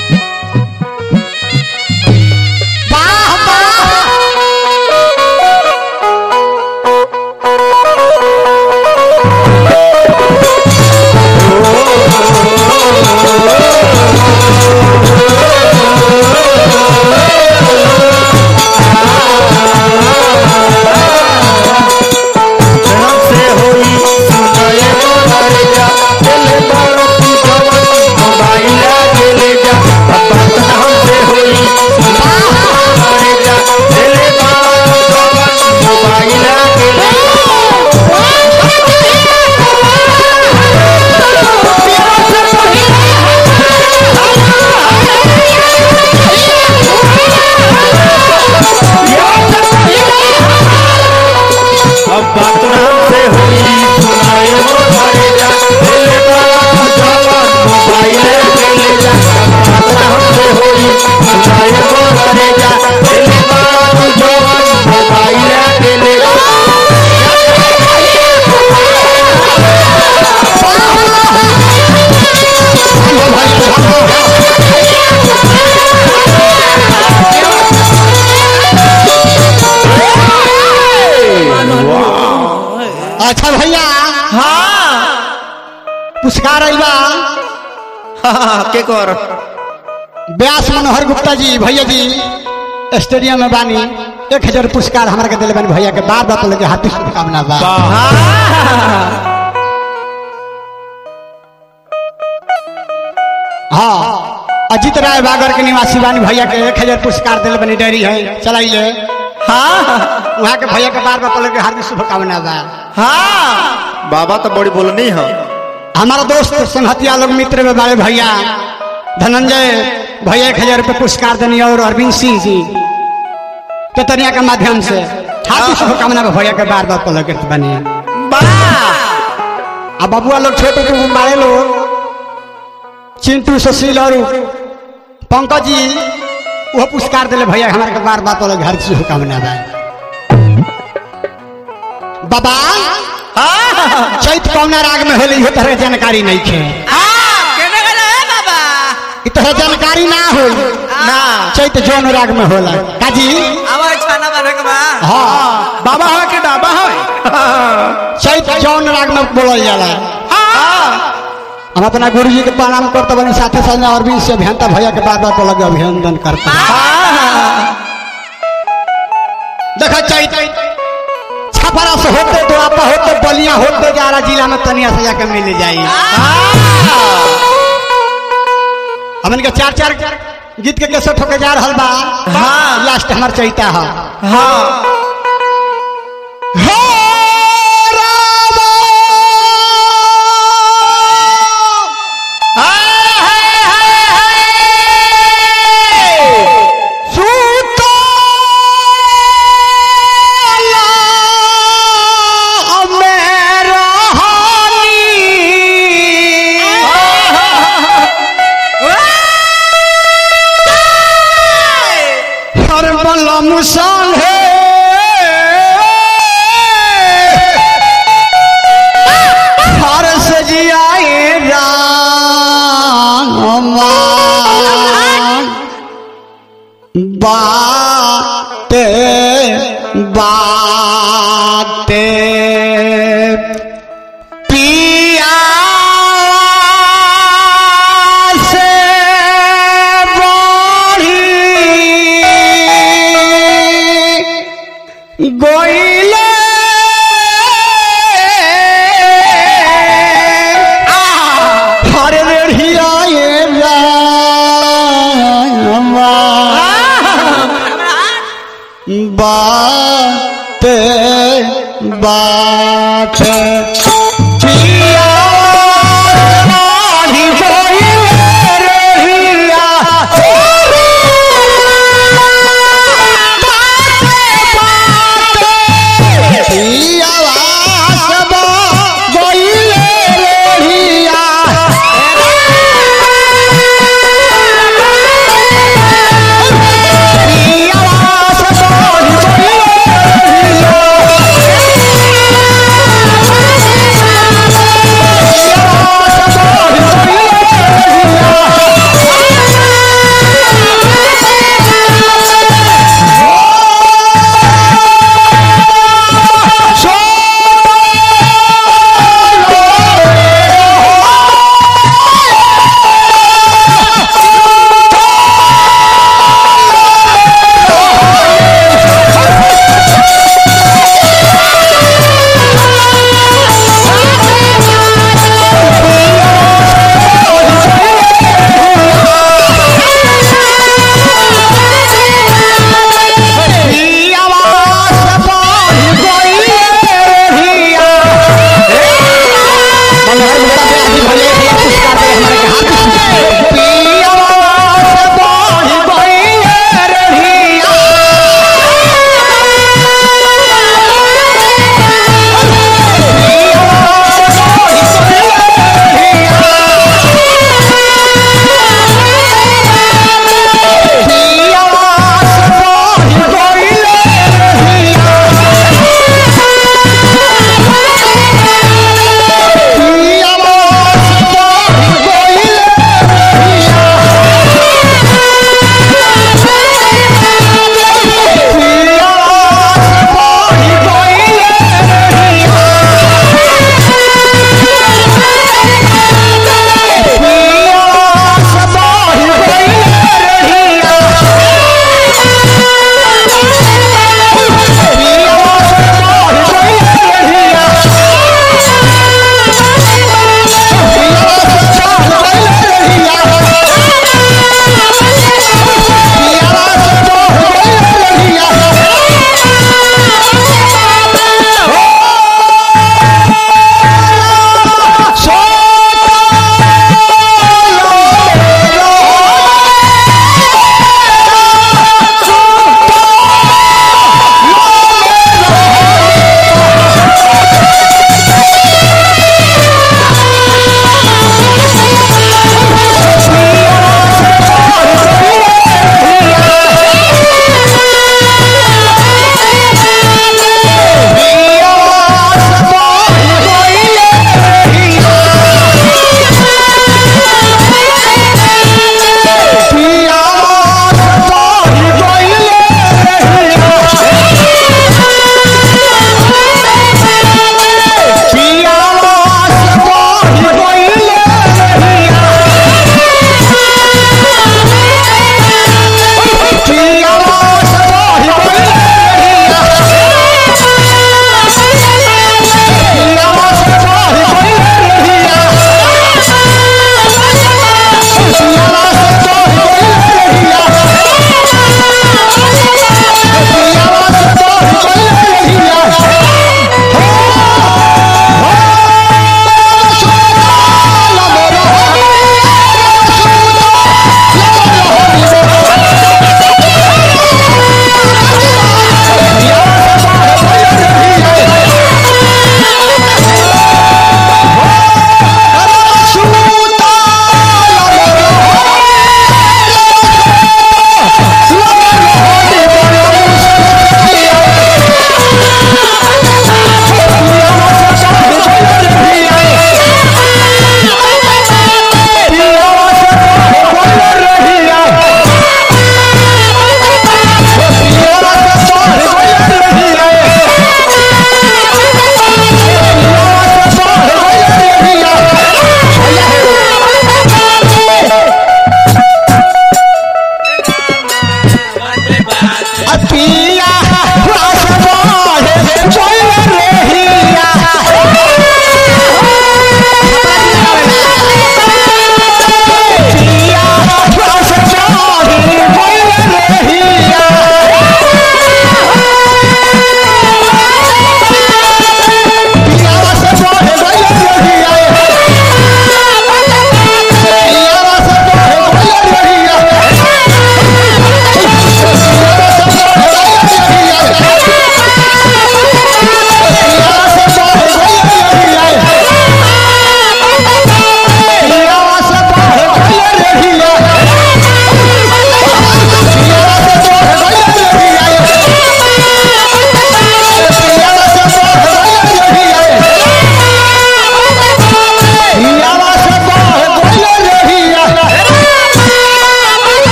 वाह वाह हमसे होई सुनाए मोरैया चले बारो तू जवन मोबाइल ले जा बात हमसे होई सुनाए मोरैया चले बारो जवन मोबाइल ले जा अब बात हमसे होई सुनाए मोरैया चले बारो जवन मोबाइल ले जा बात हमसे होई सुनाए मोरैया चले बारो जवन मोबाइल ले जा अच्छा भैया हाँ पुरस्कार अइबा हाँ के कर व्यास मनोहर गुप्ता जी भैया जी स्टेडियम में बानी एक हजार पुरस्कार हमारा के दिले बानी भैया के बार बार लगे हाथी शुभकामना बा हाँ अजीत राय बागर के निवासी बानी भैया के एक हजार पुरस्कार दिले बानी डेयरी है चलाइए हाँ वहाँ के भैया के बार बार लगे हार्दिक शुभकामना बा हाँ बाबा तो बड़ी बोलनी है हमारा दोस्त संहतिया लोग मित्र में बड़े भैया धनंजय भैया एक हजार रुपये पुरस्कार देनी और अरविंद सिंह जी केतनिया के माध्यम से हाथी शुभकामना में भैया के बार बार पलक करते बनी अब बबुआ लोग छोटे के बड़े लोग चिंटू सुशील और पंकज जी वो पुरस्कार दिले भैया हमारे के बार बार पलक हर शुभकामना बा बाबा चैत कौना राग में होली हो तरह जानकारी नहीं खे इ तरह जानकारी ना हो ना चैत जौन राग में होला काजी हाँ बाबा है के डाबा है चैत जौन राग में बोलल जाला हम अपना गुरु जी के प्रणाम करते बनी साथे साथ और भी से अभियंता भैया के बार बार लगे अभिनंदन करते देखा चैत छपरा से होते तो आप होते बलिया होते जारा जिला में तनिया से जाके मिल जाई हमन के चार चार गीत के कैसे ठोके जा रहल बा हाँ। लास्ट हमार चैता है हाँ हे रामा सुतला मेरा हानी हर बलम संगे हर सजियाए रामा बाते बाते पिया से बढ़ी गोइले हर रेढ़िया ये रामा बात बात